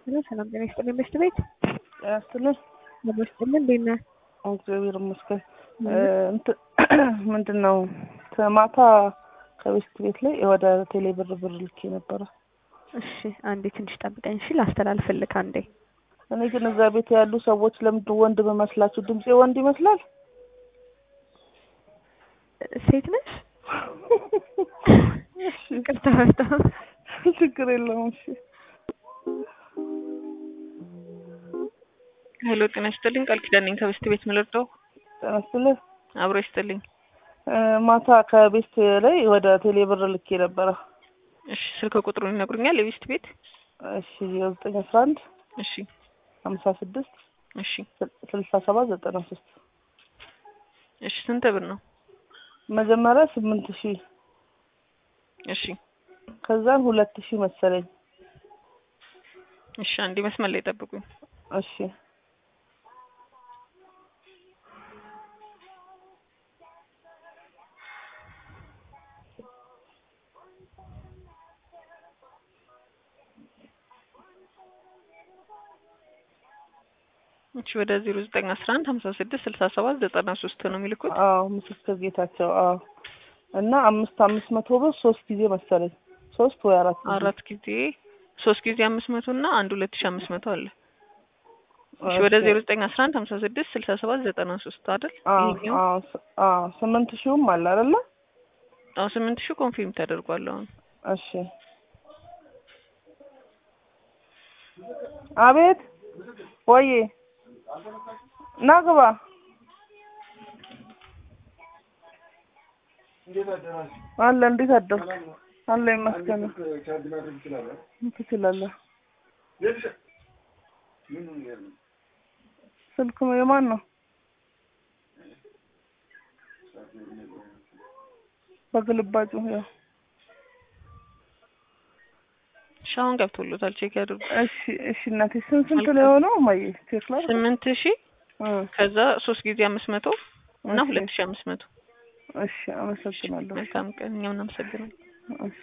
ሄሎ ሰላም ጤና ይስጥልኝ በሽት ቤት ያስትልን ለበሽትልን እንዴት ነህ? እግዚአብሔር ይመስገን። ምንድን ነው ማታ ከቤስት ቤት ላይ ወደ ቴሌ ብር ብር ልኬ ነበረ። እሺ አንዴ ትንሽ ጠብቀኝ እሺ ላስተላልፍልክ አንዴ እኔ ግን እዛ ቤት ያሉ ሰዎች ለምንድን ወንድ በመስላችሁ? ድምፄ ወንድ ይመስላል? ሴት ነሽ? ይቅርታ በጣም ችግር የለውም። እሺ ሄሎ ጤና ይስጥልኝ። ቃል ኪዳን ነኝ ከቤስት ቤት ምልርደው ጤና ይስጥልኝ። አብሮ ይስጥልኝ። ማታ ከቤስት ላይ ወደ ቴሌ ብር ልኬ ነበረ። እሺ ስልክ ቁጥሩን ይነግሩኛል? የቤስት ቤት እሺ ዘጠኝ አስራ አንድ እሺ ሀምሳ ስድስት እሺ ስልሳ ሰባት ዘጠና ሶስት እሺ ስንት ብር ነው? መጀመሪያ ስምንት ሺህ እሺ ከዛን ሁለት ሺህ መሰለኝ። እሺ አንዴ መስመር ላይ ጠብቁኝ። እሺ እሺ ወደ ዜሮ ዘጠኝ አስራ አንድ ሀምሳ ስድስት ስልሳ ሰባት ዘጠና ሶስት ነው የሚልኩት። አዎ ምስክር ጌታቸው። አዎ እና አምስት አምስት መቶ ብር ሶስት ጊዜ መሰለኝ ሶስት ወይ አራት ጊዜ። አራት ጊዜ ሶስት ጊዜ አምስት መቶ እና አንድ ሁለት ሺ አምስት መቶ አለ። እሺ ወደ ዜሮ ዘጠኝ አስራ አንድ ሀምሳ ስድስት ስልሳ ሰባት ዘጠና ሶስት አይደል? አዎ ይሄኛው አዎ ስ- አዎ ስምንት ሺውም አለ አይደለ? አዎ ስምንት ሺህ ኮንፊርም ተደርጓል አሁን። እሺ አቤት ወዬ ና ግባ። አለ እንዴት አደርክ? አለ ይመስገን። ትችላለህ። ስልክ የማን ነው? በግልባጩ ያው እሺ አሁን ገብቶሎታል። ቼክ ያድርጉ። እሺ እሺ እናቴ ስንት ስንት ላይ ሆነው ማየ ቼክ ላይ ስምንት ሺህ ከዛ ሶስት ጊዜ አምስት መቶ እና እሺ። ሁለት ሺህ አምስት መቶ እሺ አመሰግናለሁ። መልካም ቀን። እኛም እናመሰግናለን። እሺ